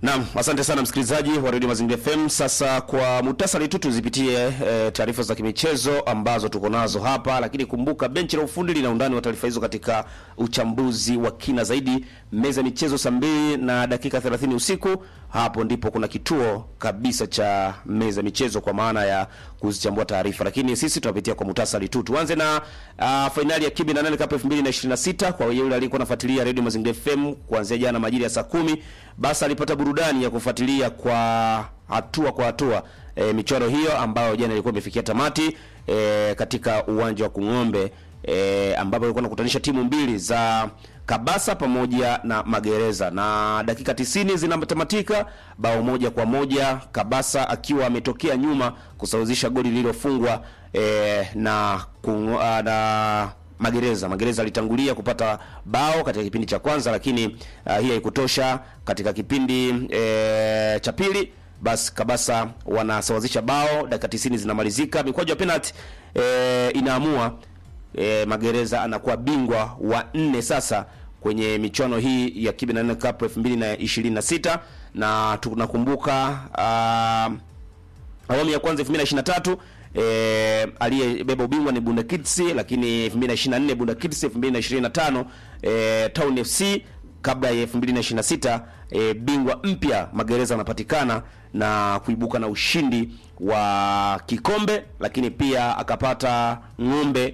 Naam, asante sana msikilizaji wa Radio Mazingira FM. Sasa kwa muhtasari tu tuzipitie e, taarifa za kimichezo ambazo tuko nazo hapa, lakini kumbuka benchi la ufundi lina undani wa taarifa hizo katika uchambuzi wa kina zaidi. Meza ya michezo saa mbili na dakika 30 usiku, hapo ndipo kuna kituo kabisa cha meza ya michezo kwa maana ya kuzichambua taarifa, lakini sisi tunapitia kwa muhtasari tu. Tuanze na uh, fainali ya Kibi na nane Cup 2026 kwa yule aliyekuwa anafuatilia Radio Mazingira FM kuanzia jana majira ya saa kumi basi alipata burudani ya kufuatilia kwa hatua kwa hatua e, michoro hiyo ambayo jana ilikuwa imefikia tamati e, katika uwanja wa Kung'ombe e, ambapo ilikuwa nakutanisha timu mbili za Kabasa pamoja na Magereza na dakika tisini zinatamatika bao moja kwa moja, Kabasa akiwa ametokea nyuma kusawazisha goli lililofungwa e, na kungo, na Magereza. Magereza alitangulia kupata bao katika kipindi cha kwanza, lakini uh, hii haikutosha. Katika kipindi e, cha pili, basi Kabasa wanasawazisha bao, dakika 90 zinamalizika, mikwaju ya penalty e, inaamua e, Magereza anakuwa bingwa wa nne sasa kwenye michuano hii ya Kibe na nne Cup 2026 na tunakumbuka uh, awamu ya kwanza 2023 E, aliyebeba ubingwa ni Bunda Kids, lakini 2024 Bunda Kids, 2025 e, Town FC, kabla ya 2026 e, bingwa mpya Magereza anapatikana na kuibuka na ushindi wa kikombe, lakini pia akapata ng'ombe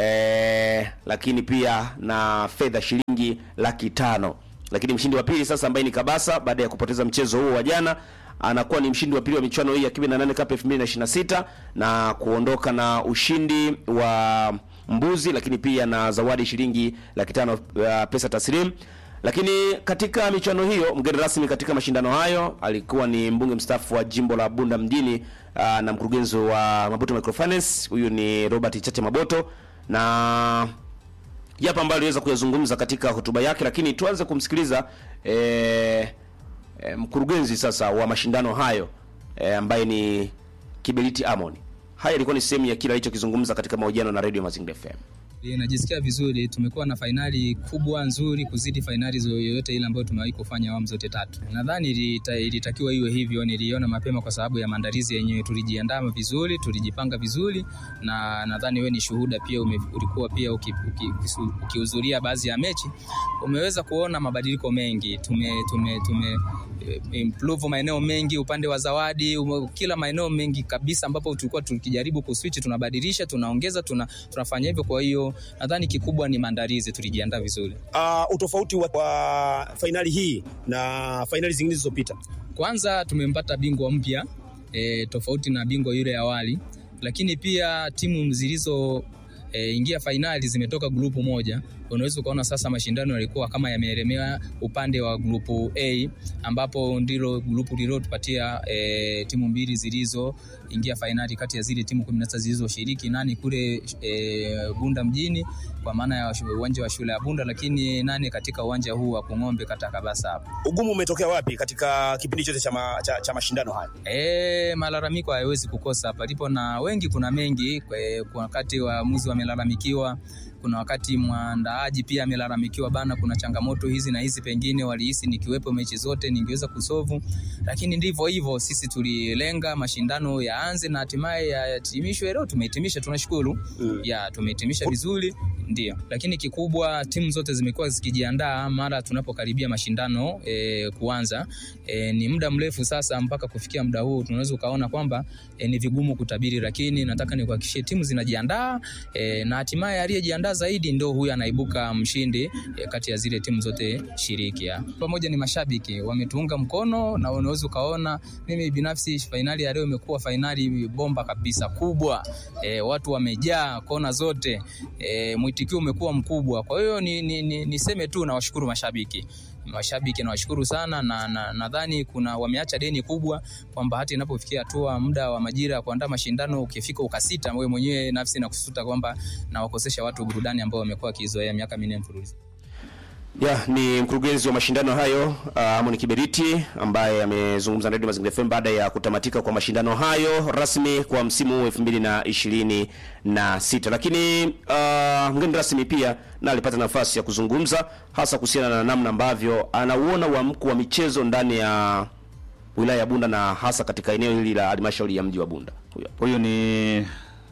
e, lakini pia na fedha shilingi laki tano. Lakini mshindi wa pili sasa ambaye ni Kabasa baada ya kupoteza mchezo huo wa jana anakuwa ni mshindi wa pili wa michuano hii ya Kibe na nane Cup 2026 na kuondoka na ushindi wa mbuzi, lakini pia na zawadi shilingi laki tano uh, pesa taslim. Lakini katika michuano hiyo mgeni rasmi katika mashindano hayo alikuwa ni mbunge mstaafu wa jimbo la Bunda mjini uh, na mkurugenzi wa Maboto Microfinance, huyu ni Robert Chache Maboto na yapo ambayo aliweza kuyazungumza katika hotuba yake, lakini tuanze kumsikiliza eh, E, mkurugenzi sasa wa mashindano hayo e, ambaye ni Kiberiti Amon. Haya ilikuwa ni sehemu ya kile alichokizungumza katika mahojiano na Radio Mazingira FM. Najisikia vizuri, tumekuwa na fainali kubwa nzuri kuzidi fainali yoyote ile ambayo tumewahi kufanya awamu zote tatu. Nadhani ilitakiwa iwe hivyo, niliona mapema kwa sababu ya maandalizi yenyewe. Tulijiandaa vizuri, tulijipanga vizuri, na nadhani wewe ni shuhuda pia, ume, ulikuwa pia ukihudhuria uki, uki baadhi ya mechi, umeweza kuona mabadiliko mengi. Tume, tume, tume improve maeneo mengi upande wa zawadi ume, kila maeneo mengi kabisa ambapo tulikuwa tukijaribu kuswitch, tunabadilisha, tunaongeza, tuna, tunafanya hivyo. Kwa hiyo nadhani kikubwa ni maandalizi, tulijiandaa vizuri. Uh, utofauti wa, wa fainali hii na fainali zingine zilizopita, kwanza tumempata bingwa mpya e, tofauti na bingwa yule awali, lakini pia timu zilizo e, ingia fainali zimetoka grupu moja. Unaweza ukaona sasa mashindano yalikuwa kama yameelemea upande wa grupu A, ambapo ndilo grupu lililotupatia e, timu mbili zilizoingia fainali kati ya zile timu 16 zilizoshiriki, nane kule e, Bunda mjini kwa maana ya uwanja wa shule ya Bunda, lakini nane katika uwanja huu wa Kung'ombe kata Kabasa hapa. Ugumu umetokea wapi katika kipindi chote cha, ma, cha, cha mashindano haya? E, malalamiko hayawezi kukosa palipo na wengi, kuna mengi kwa wakati waamuzi wamelalamikiwa kuna wakati mwandaaji pia amelalamikiwa bana, kuna changamoto hizi na hizi, pengine walihisi nikiwepo mechi zote ningeweza kusovu, lakini ndivyo hivyo. Sisi tulilenga mashindano yaanze na hatimaye yahitimishwe. Leo tumehitimisha, tunashukuru mm. ya tumehitimisha vizuri, ndio. Lakini kikubwa timu zote zimekuwa zikijiandaa mara tunapokaribia mashindano e, kuanza e, ni muda mrefu sasa, mpaka kufikia muda huu tunaweza ukaona kwamba e, ni vigumu kutabiri, lakini nataka nikuhakikishie timu zinajiandaa e, na hatimaye aliyejiandaa zaidi ndo huyu anaibuka mshindi e, kati ya zile timu zote shiriki. ya. Pamoja ni mashabiki wametuunga mkono, na unaweza ukaona mimi binafsi fainali ya leo imekuwa fainali bomba kabisa kubwa. E, watu wamejaa kona zote, e, mwitikio umekuwa mkubwa. Kwa hiyo ni, ni, ni, niseme tu nawashukuru mashabiki mashabiki nawashukuru sana, na nadhani na kuna wameacha deni kubwa, kwamba hata inapofikia hatua muda wa majira ya kuandaa mashindano ukifika ukasita, wewe mwenyewe nafsi na kusuta kwamba nawakosesha watu burudani ambao wamekuwa wakizoea miaka minne mfululizo. Ya, ni mkurugenzi wa mashindano hayo uh, Amon Kiberiti ambaye amezungumza na Radio Mazingira FM baada ya kutamatika kwa mashindano hayo rasmi kwa msimu huu 2026. Lakini uh, mgeni rasmi pia na alipata nafasi ya kuzungumza hasa kuhusiana na namna ambavyo anauona uamko wa michezo ndani ya wilaya ya Bunda na hasa katika eneo hili la halmashauri ya mji wa Bunda. Huyo hapa. Huyu ni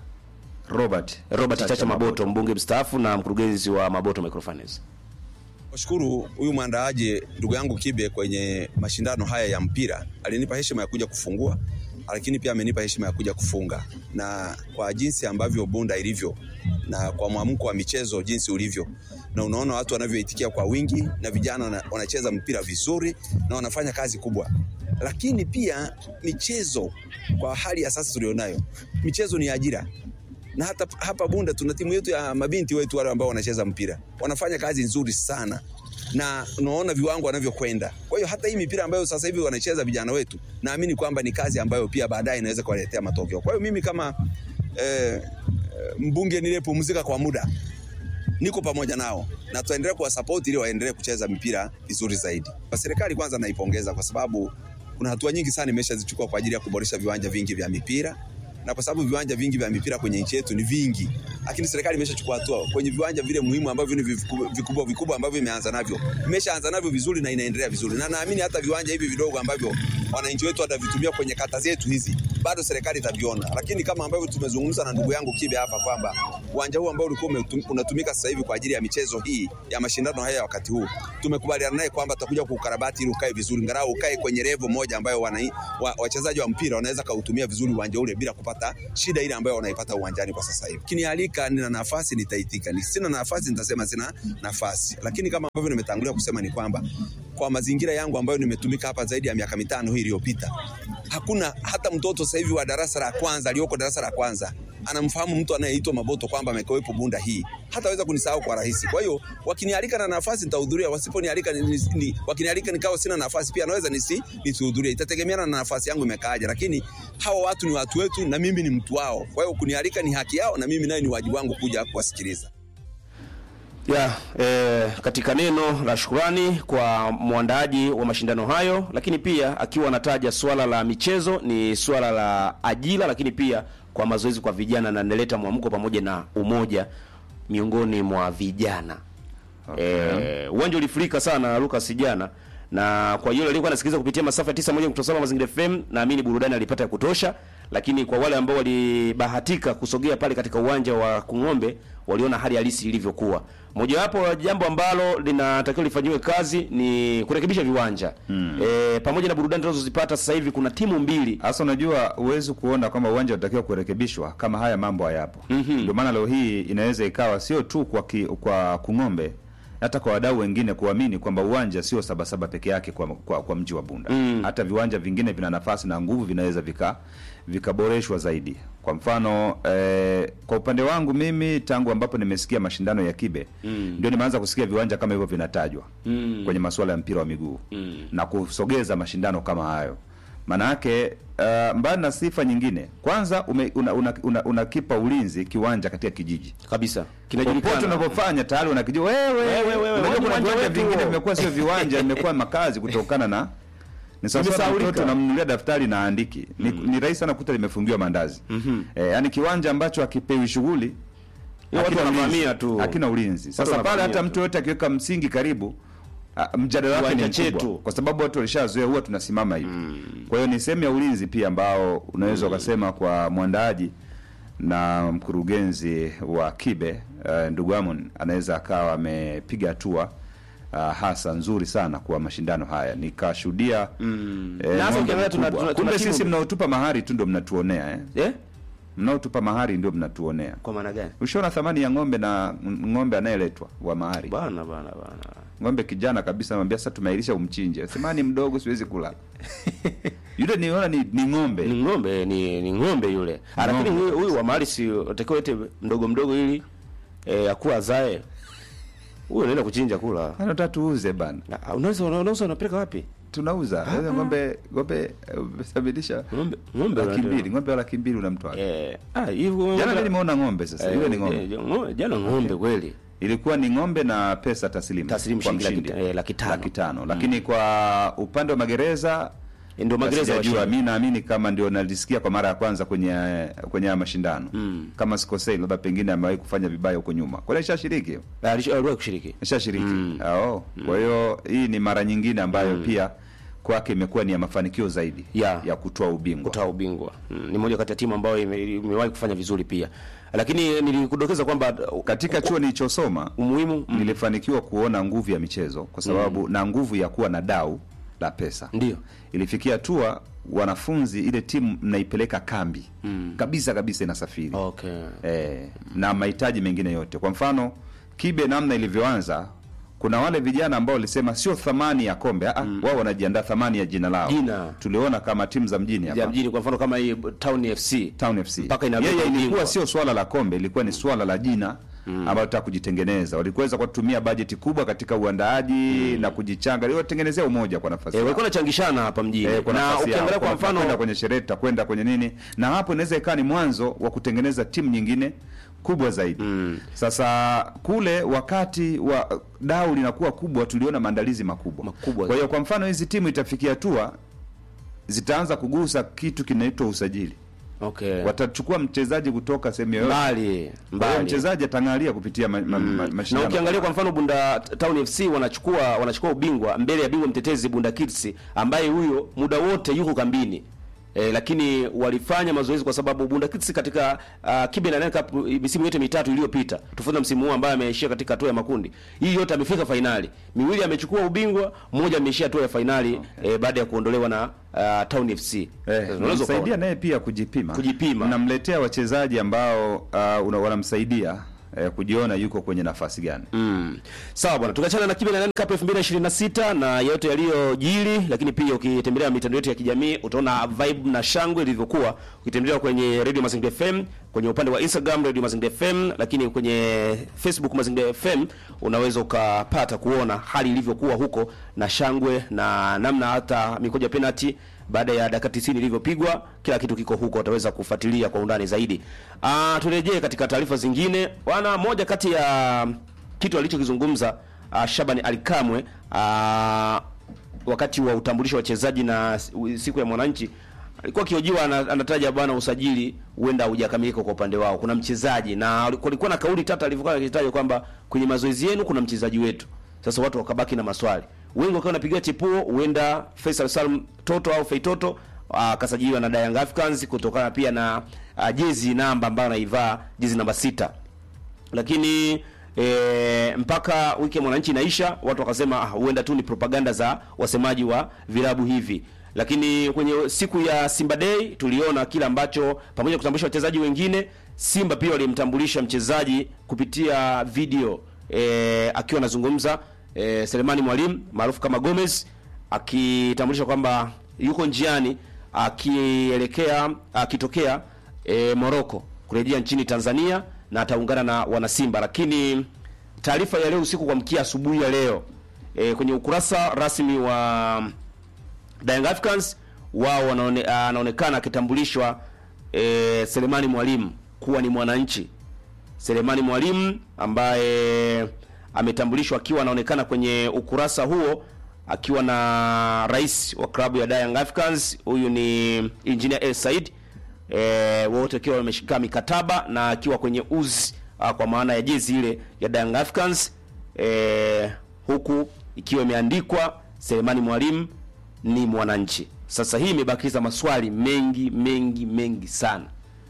Robert Robert Chacha Maboto, mbunge mstaafu na mkurugenzi wa Maboto Microfinance. Washukuru huyu mwandaaji ndugu yangu Kibe kwenye mashindano haya ya mpira, alinipa heshima ya kuja kufungua, lakini pia amenipa heshima ya kuja kufunga, na kwa jinsi ambavyo Bunda ilivyo na kwa mwamko wa michezo jinsi ulivyo, na unaona watu wanavyoitikia kwa wingi, na vijana wana- wanacheza mpira vizuri na wanafanya kazi kubwa, lakini pia michezo kwa hali ya sasa tulionayo, michezo ni ajira na hata hapa Bunda tuna timu yetu ya mabinti wetu wale ambao wanacheza mpira wanafanya kazi nzuri sana, na unaona viwango wanavyokwenda. Kwa hiyo hata hii mipira ambayo sasa hivi wanacheza vijana wetu, naamini kwamba ni kazi ambayo pia baadaye inaweza kuwaletea matokeo. Kwa hiyo mimi kama eh, eh, mbunge niliyepumzika kwa muda niko pamoja nao na tutaendelea kuwasapoti ili waendelee kucheza mpira vizuri zaidi. Kwa serikali kwanza naipongeza kwa sababu kuna hatua nyingi sana imeshazichukua kwa ajili ya kuboresha viwanja vingi vya mipira na kwa sababu viwanja vingi vya mipira kwenye nchi yetu ni vingi, lakini serikali imeshachukua hatua kwenye viwanja vile muhimu ambavyo ni vikubwa vikubwa, vikubwa ambavyo imeanza navyo, imeshaanza navyo vizuri na inaendelea vizuri, na naamini hata viwanja hivi vidogo ambavyo wananchi wetu watavitumia kwenye kata zetu hizi bado serikali itaviona, lakini kama ambavyo tumezungumza na ndugu yangu Kibe hapa kwamba uwanja huu ambao ulikuwa umetum- unatumika sasa hivi kwa ajili ya michezo hii ya mashindano haya ya wakati huu, tumekubaliana naye kwamba tutakuja kuukarabati ili ukae vizuri, ngarau ukae kwenye level moja ambayo wanai- wa, wachezaji wa mpira wanaweza kautumia vizuri uwanja ule bila kupata shida ile ambayo wanaipata uwanjani kwa sasa hivi. Kinialika, nina nafasi nitaitika, ni sina nafasi nitasema sina nafasi, lakini kama ambavyo nimetangulia kusema ni kwamba kwa mazingira yangu ambayo nimetumika hapa zaidi ya miaka mitano hii iliyopita, hakuna hata mtoto sasa hivi wa darasa la kwanza aliyoko darasa la kwanza anamfahamu mtu anayeitwa Maboto kwamba amekuwepo Bunda hii, hataweza kunisahau kwa rahisi. Kwa hiyo wakinialika na nafasi nitahudhuria, wasiponialika ni, ni, ni, wakinialika nikawa sina nafasi pia naweza nisi nisihudhurie, itategemeana na nafasi yangu imekaaje, lakini hawa watu ni watu wetu na mimi ni mtu wao. Kwa hiyo kunialika ni haki yao na mimi naye ni wajibu wangu kuja kuwasikiliza. ya eh, katika neno la shukrani kwa mwandaaji wa mashindano hayo, lakini pia akiwa anataja swala la michezo ni swala la ajira, lakini pia kwa mazoezi kwa vijana na naleta mwamko pamoja na umoja miongoni mwa vijana. Eh, uwanja ulifurika sana Lucas jana, na kwa yule aliyekuwa anasikiliza kupitia masafa ya 91.7 Mazingira FM, naamini burudani alipata ya kutosha, lakini kwa wale ambao walibahatika kusogea pale katika uwanja wa Kung'ombe waliona hali halisi ilivyokuwa. Mojawapo wa jambo ambalo linatakiwa lifanyiwe kazi ni kurekebisha viwanja mm. E, pamoja na burudani tunazozipata sasa hivi, kuna timu mbili Hasa unajua huwezi kuona kwamba uwanja unatakiwa kurekebishwa kama haya mambo hayapo. Ndio maana leo hii inaweza ikawa sio tu kwa ki, kwa Kung'ombe hata kwa wadau wengine kuamini kwamba uwanja sio Sabasaba peke yake kwa, kwa, kwa mji wa Bunda. Hata viwanja vingine vina nafasi na nguvu, vinaweza vika vikaboreshwa zaidi. Kwa mfano eh, kwa upande wangu mimi tangu ambapo nimesikia mashindano ya Kibe ndio nimeanza kusikia viwanja kama hivyo vinatajwa kwenye masuala ya mpira wa miguu na kusogeza mashindano kama hayo maana yake uh, mbali na sifa nyingine, kwanza ume, una, una, una, unakipa ulinzi kiwanja katika kijiji kabisa popote kinajulikana. unapofanya tayari unakijua wewe. Wewe, wewe, Unajua wewe, kuna uwanja viwanja wetu vingine huo. vimekuwa sio viwanja, vimekuwa makazi kutokana na ni sawa sawa Vimesahaulika. mtoto namnunulia daftari na andiki. Ni, ni rahisi sana kukuta limefungiwa mandazi. Eh, yani kiwanja ambacho hakipewi shughuli Hiyo watu hakina wanavamia ulinzi. tu. Hakina ulinzi. Sasa pale wanavamia hata tu. mtu yote akiweka msingi karibu ah, mjadala wake ni Kiwanja mkubwa chetu. kwa sababu watu walishazoea huwa tunasimama hivi. Kwa hiyo ni sehemu ya ulinzi pia ambao unaweza ukasema kwa mwandaaji na mkurugenzi wa Kibe uh, ndugu Amon anaweza akawa amepiga hatua uh, hasa nzuri sana kwa mashindano haya nikashuhudia mm. Na hasa ukiangalia tuna- tuna- tuna kumbe timu- sisi mnaotupa mahari tu ndio mnatuonea eh? Eh? mnaotupa mahari ndio mnatuonea Kwa maana gani? ushaona thamani ya ng'ombe na ng'ombe anayeletwa wa mahari Bana bana bana. ng'ombe kijana kabisa namwambia sasa tumeilisha umchinje sema ni mdogo siwezi kula yule niona ni, ni ng'ombe Ni ng'ombe ni ni ng'ombe yule. Ah, Lakini Ng'ombe. huyu huyu wa mahali si utakiwa ete mdogo mdogo ili eh, akuwa azae. Huyu anaenda kuchinja kula. anataka tuuze bana Ah, Unaweza unaweza unapeleka wapi? tunauza Sasa ng'ombe ng'ombe eh, umesabilisha Ng'ombe ng'ombe laki unatoa. mbili ng'ombe wa laki mbili unamtoa Eh, ah hivyo jana mimi nimeona ng'ombe sasa yule ni ng'ombe Eh, ng'ombe- Jana ng'ombe kweli. ilikuwa ni ng'ombe na pesa taslimu Taslimu kwa shilingi laki mshindi. ta- eh, laki tano. laki tano lakini kwa upande wa magereza Ndio magereza sijajua washindi. mi naamini kama ndio nalisikia kwa mara ya kwanza kwenye kwenye haya mashindano kama sikosei labda pengine amewahi kufanya vibaya huko nyuma kwani ishashiriki Ah, alisha- aliwahi kushiriki. ishashiriki mm. oh. kwa hiyo hii ni mara nyingine ambayo pia kwake imekuwa ni ya mafanikio zaidi Ya. ya kutoa ubingwa kutoa ubingwa mm, ni moja kati ya timu ambayo ime- imewahi kufanya vizuri pia lakini nilikudokeza kwamba uh, katika chuo nilichosoma umuhimu mm, nilifanikiwa kuona nguvu ya michezo kwa sababu na nguvu ya kuwa na dau la pesa ndio ilifikia hatua wanafunzi ile timu mnaipeleka kambi kabisa kabisa inasafiri okay eh, na mahitaji mengine yote kwa mfano kibe namna ilivyoanza kuna wale vijana ambao walisema sio thamani ya kombe mm. wao wanajiandaa thamani ya jina lao Jina. tuliona kama timu za mjini hapa ya mjini kwa mfano kama hii Town FC Town FC. Mpaka inabeba Yeye ilikuwa ubingwa. sio swala la kombe, ilikuwa ni swala la jina mm. ambayo tutaka kujitengeneza. Walikuweza kutumia bajeti kubwa katika uandaaji na kujichanga, iliyotengenezea umoja kwa nafasi eh, yao. walikuwa nachangishana hapa mjini Eh, kwa na nafasi yao. ukiangalia kwa Kwenda mfano kwenye sherehe tutakwenda kwenye nini, na hapo inaweza ikawa ni mwanzo wa kutengeneza timu nyingine kubwa zaidi mm. Sasa kule wakati wa dau linakuwa kubwa, tuliona maandalizi makubwa Makubwa Kwa hiyo kwa mfano hizi timu itafikia hatua zitaanza kugusa kitu kinaitwa usajili okay watachukua mchezaji kutoka sehemu yoyote mbali Kwa hiyo mbali mchezaji atang'alia kupitia ma, ma, ma, na mashindano. ukiangalia kwa mfano Bunda Town FC wanachukua wanachukua ubingwa mbele ya bingwa mtetezi Bunda Kids ambaye huyo muda wote yuko kambini. E, lakini walifanya mazoezi kwa sababu Bunda Kids katika uh, Kibe na Nine Cup misimu yote mitatu iliyopita tofauti na msimu huu ambaye ameishia katika hatua ya makundi. Hii yote amefika fainali. Miwili amechukua ubingwa, mmoja ameishia hatua ya fainali e, baada ya kuondolewa na uh, Town FC. Eh, Unaweza unamsaidia ukaona. naye pia kujipima Kujipima. mnamletea wachezaji ambao uh, una- wanamsaidia eh, kujiona yuko kwenye nafasi gani Mm. Sawa bwana, tukiachana na Kibe na Nine Cup 2026 na yote yaliyojili, lakini pia ukitembelea mitandao yetu ya kijamii utaona vibe na shangwe ilivyokuwa. Ukitembelea kwenye Radio Mazingira FM, kwenye upande wa Instagram Radio Mazingira FM, lakini kwenye Facebook Mazingira FM unaweza ukapata kuona hali ilivyokuwa huko na shangwe na namna hata mikoja ya penalty baada ya dakika 90 ilivyopigwa, kila kitu kiko huko, utaweza kufuatilia kwa undani zaidi. Ah, turejee katika taarifa zingine. Wana moja kati ya kitu alichokizungumza uh, Shabani Alikamwe uh, wakati wa utambulisho wa wachezaji na siku ya mwananchi alikuwa akiojiwa ana- anataja bwana usajili huenda haujakamilika kwa upande wao. Kuna mchezaji na kulikuwa na kauli tata alivyokuwa akitaja kwamba kwenye mazoezi yenu kuna mchezaji wetu. Sasa watu wakabaki na maswali. Wengi wakiwa wanapigia chipuo huenda Faisal Salum Toto au Feitoto akasajiliwa na Young Africans kutokana pia na uh, jezi namba ambayo anaivaa jezi namba sita lakini e, mpaka wiki ya mwananchi inaisha, watu wakasema ah, huenda tu ni propaganda za wasemaji wa vilabu hivi. Lakini kwenye siku ya Simba Day tuliona kile ambacho pamoja na kutambulisha wachezaji wengine, Simba pia walimtambulisha mchezaji kupitia video e, akiwa anazungumza e, Selemani Mwalimu maarufu kama Gomez akitambulisha kwamba yuko njiani akielekea akitokea e, Morocco kurejea nchini Tanzania na ataungana na wanasimba. Lakini taarifa ya leo usiku kwa mkia asubuhi ya leo e, kwenye ukurasa rasmi wa Young Africans wao wanaone, anaonekana akitambulishwa e, Selemani Mwalimu kuwa ni mwananchi. Selemani Mwalimu ambaye ametambulishwa akiwa anaonekana kwenye ukurasa huo akiwa na rais wa klabu ya Young Africans, huyu ni Engineer El Said e, wote wakiwa wameshika mikataba na akiwa kwenye uzi ah, kwa maana ya jezi ile ya Young Africans e, huku ikiwa imeandikwa Selemani Mwalimu ni mwananchi. Sasa hii imebakiza maswali mengi mengi mengi sana.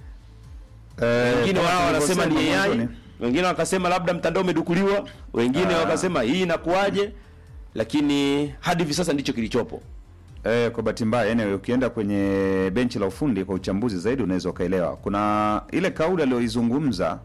Wengine wao wanasema ni AI, wengine wakasema labda mtandao umedukuliwa, wengine Ah. wakasema hii inakuwaje, lakini hadi hivi sasa ndicho kilichopo. Eh, kwa bahati mbaya anyway, ukienda kwenye benchi la ufundi kwa uchambuzi zaidi unaweza ukaelewa. Kuna ile kauli aliyoizungumza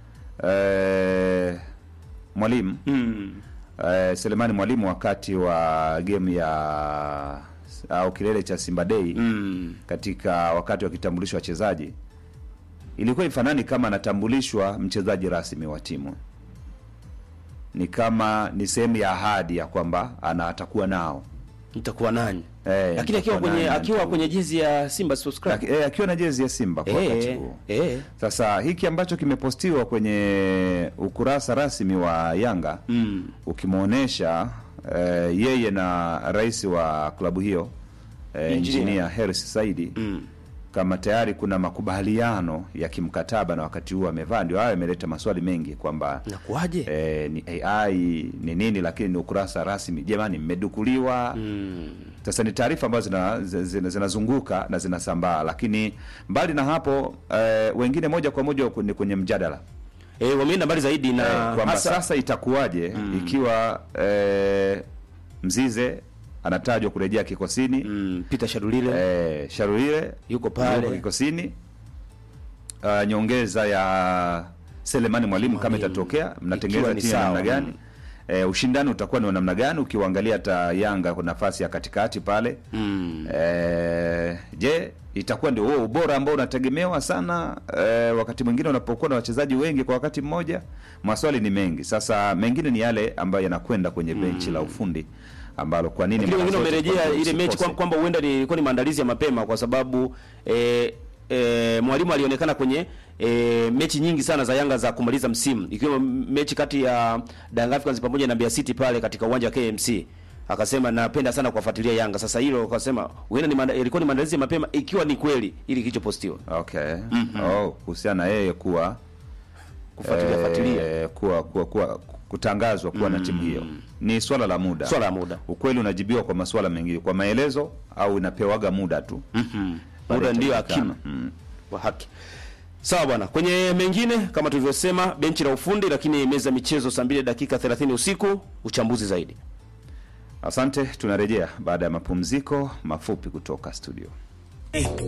eh, mwalimu Mm. eh, Selemani Mwalimu wakati wa game ya au kilele cha Simba Day Mm. katika wakati wa kitambulisho wachezaji ilikuwa ifanani kama anatambulishwa mchezaji rasmi wa timu, ni kama ni sehemu ya ahadi ya kwamba ana atakuwa nao Nitakuwa nani? Eh, Lakini akiwa nitakuwa kwenye nani, akiwa nitakuwa- kwenye jezi ya Simba Sports Club. Laki- eh, akiwa na jezi ya Simba kwa wakati Eh, huo. eh. Sasa hiki ambacho kimepostiwa kwenye ukurasa rasmi wa Yanga Mm. ukimwonyesha eh, yeye na rais wa klabu hiyo eh, Engineer. engineer Hersi Saidi Mm. kama tayari kuna makubaliano ya kimkataba na wakati huo amevaa, ndio hayo yameleta maswali mengi kwamba Inakuwaje? eh, ni AI ni nini, lakini ni ukurasa rasmi. Jamani, mmedukuliwa Mm. Sasa ni taarifa ambazo zina- zina- zinazunguka na zinasambaa, lakini mbali na hapo eh, wengine moja kwa moja ni kwenye mjadala Eh, wameenda mbali zaidi na eh, kwamba hasa sasa itakuwaje ikiwa eh, Mzize anatajwa kurejea kikosini mm, Peter Shadulile eh, Sharulile Yuko pale. kikosini uh, nyongeza ya Selemani Mwalimu kama Mwalimu. itatokea, mnatengeneza Ikiwa ni timu ya namna sawa, gani? mm. Eh, ushindani utakuwa ni wa namna gani ukiwaangalia hata Yanga kwa nafasi ya katikati pale mm. eh, je itakuwa ndio huo ubora ambao unategemewa sana eh, wakati mwingine unapokuwa na wachezaji wengi kwa wakati mmoja maswali ni mengi sasa mengine ni yale ambayo yanakwenda kwenye benchi la ufundi ambalo kwa nini lakini mara wengine zote wamerejea kwamba ile mechi usikose. kwa- kwamba huenda ni- ilikuwa ni maandalizi ya mapema kwa sababu eh, eh, mwalimu alionekana kwenye eh, mechi nyingi sana za Yanga za kumaliza msimu ikiwemo mechi kati ya Young Africans pamoja na Mbeya City pale katika uwanja wa KMC akasema napenda sana kuwafuatilia Yanga. Sasa hilo akasema huenda ni maanda- ilikuwa ni maandalizi ya mapema ikiwa ni kweli ili kilichopostiwa okay oh, kuhusiana na yeye kuwa kufuatilia fuatilia eh, kuwa, kuwa, kuwa kutangazwa kuwa na timu hiyo ni swala la muda swala la muda ukweli unajibiwa kwa masuala mengine kwa maelezo au inapewaga muda tu Pale muda ndio itajulikana. hakimu mm. wa haki. Sawa bwana, kwenye mengine kama tulivyosema, benchi la ufundi, lakini meza ya michezo saa 2 dakika 30 usiku, uchambuzi zaidi. Asante, tunarejea baada ya mapumziko mafupi kutoka studio.